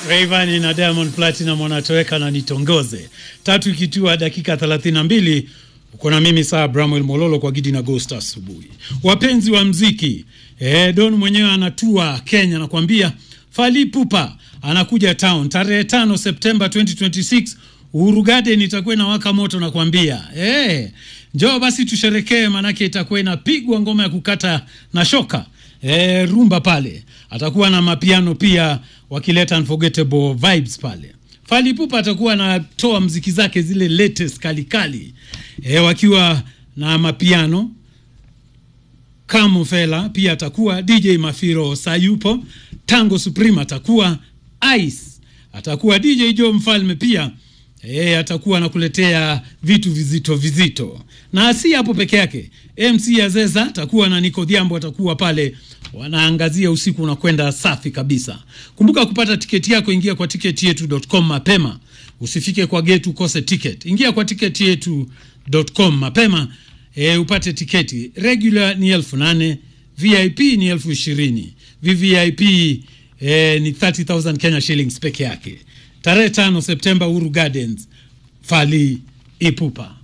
Rayvanny na Diamond Platinum wanatoweka na nitongoze. Tatu ikitua dakika 32 uko na mimi saa Bramwell Mololo kwa Gidi na Ghost asubuhi. Wapenzi wa mziki, eh, Don mwenyewe anatua Kenya nakwambia Fally Ipupa anakuja town tarehe tano Septemba 2026 Uhuru Garden itakuwa inawaka moto nakwambia. Eh, njoo basi tusherekee manake itakuwa inapigwa ngoma ya kukata na shoka. E, rumba pale atakuwa na mapiano pia wakileta unforgettable vibes pale. Fally Ipupa atakuwa anatoa mziki zake zile latest kalikali e, wakiwa na mapiano Kamu Fela pia atakuwa DJ Mafiro Sayupo, Tango Supreme atakuwa Ice atakuwa DJ Joe Mfalme pia e, atakuwa anakuletea vitu vizito vizito, na si hapo peke yake. MC Azeza atakuwa na Nico Dhiambo atakuwa pale, wanaangazia usiku unakwenda safi kabisa. Kumbuka kupata tiketi yako, ingia kwa tiketi yetu.com mapema, usifike kwa gate ukose tiketi. Ingia kwa tiketi yetu.com mapema e, upate tiketi. Regular ni elfu nane VIP ni elfu ishirini VVIP e, ni 30000 Kenya shillings peke yake. Tarehe tano Septemba, Uhuru Gardens, Fally Ipupa.